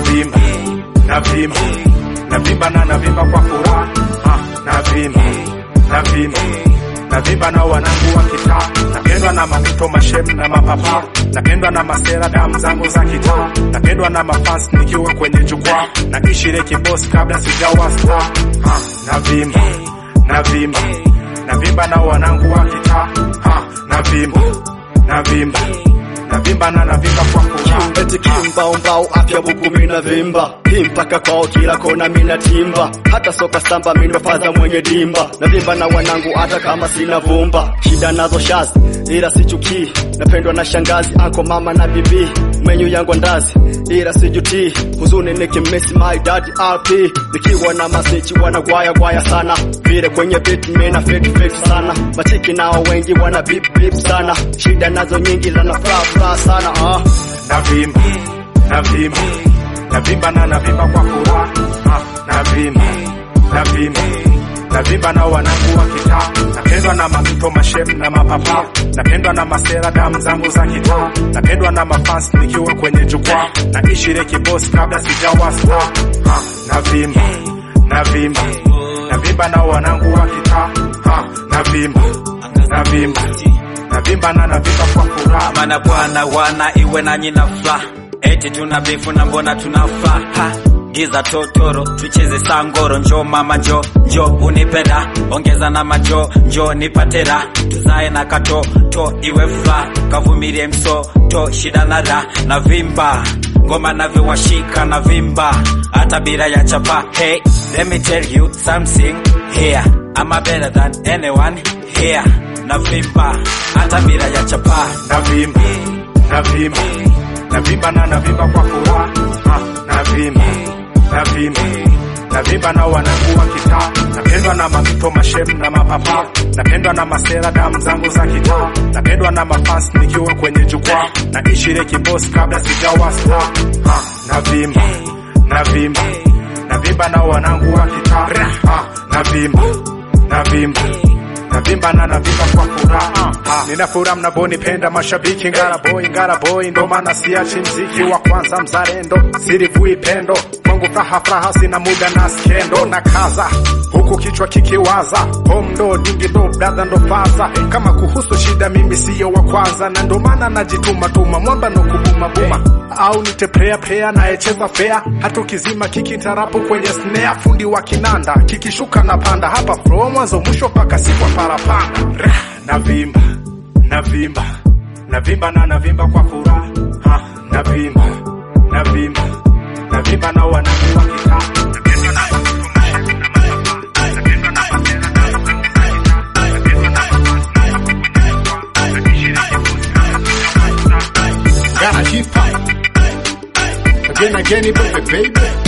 navimba navimba navimba na navimba kwa furaha ah, navimba navimba navimba na wanangu wa kitaa napendwa na mamito mashem na mapapa napendwa na masera damu zangu za kitaa napendwa na mafans nikiwa kwenye jukwaa na ishire kibos kabla sijawa star ah, navimba navimba navimba na wanangu wa kitaa ah, navimba navimba navimba na navimba kwa furaha eti kimbaumbau afya buku mina vimba hii mpaka kwao kila kona mina timba hata soka samba mina fadha mwenye dimba na vimba na wanangu hata kama sina vumba shida nazo shazi ila sichukii napendwa na shangazi anko mama na bibi menyu yangu ndazi ila sijutii huzuni nikimisi my dad rp nikiwa na masichi wanagwaya gwaya sana vile kwenye beat mina fit fit sana machiki nao wengi wana bip bip sana shida nazo nyingi lana furaha furaha sana ah. navimba navimba navimba na navimba kwa furaha ah, navimba navimba navimba na wanangu wa kitaa napendwa na mamito mashem na mapapa napendwa na masera damu zangu za kitaa napendwa na mafans nikiwa kwenye jukwaa na ishire kibos kabla sijawa star ah, navimba navimba navimba na wanangu wa kitaa ah, navimba navimba navimba na navimba kwa furaha mana bwana wana iwe nanyi na furaha eti tuna bifu na mbona tunafa ha giza totoro tucheze sangoro njo mama njo njo unipenda ongeza na majo njo nipatera tuzae na kato to iwe furaha kavumilie mso to shida na ra na vimba ngoma navyowashika na vimba hata bila ya chapa hey let me tell you something here I'm a better than anyone here na vimba hata bila ya chapa navimba navimba navimba na navimba kwa furaha ah, navimba navimba navimba na wanangu wa kitaa napendwa na mamito mashem na mapapa napendwa na masera damu zangu za kitaa napendwa na mafans nikiwa kwenye jukwaa na ishire kibos kabla sijawa star ah, navimba navimba navimba na wanangu wa kitaa ah, navimba navimba navimba na navimba kwa furaha ah, nina furaha mnavonipenda mashabiki ngara boy ngara boy ndo maana siachi mziki wa kwanza mzalendo sirivui pendo kwangu fraha fraha sina muda na skendo na kaza huku kichwa kikiwaza home ndo dingi ndo brother ndo faza kama kuhusu shida mimi siyo wa kwanza na ndo maana najituma tuma mwamba no kubuma buma au nite player player nayecheza fair hata ukizima kikitarapo kwenye snare fundi wa kinanda kikishuka na panda hapa flow mwanzo mwisho mpaka sikwa parapanda Rah, navimba navimba navimba na navimba kwa furaha ah, navimba navimba navimba na wanangu wa kitaa Napendwa na watoto mashem na mapapa. Napendwa na masela na mapapa za kitaa. Napendwa na mafans na wako kwenye jukwaa. Nakishiriki kuzi kama kuja Gotta keep fighting. Again, again, baby, baby.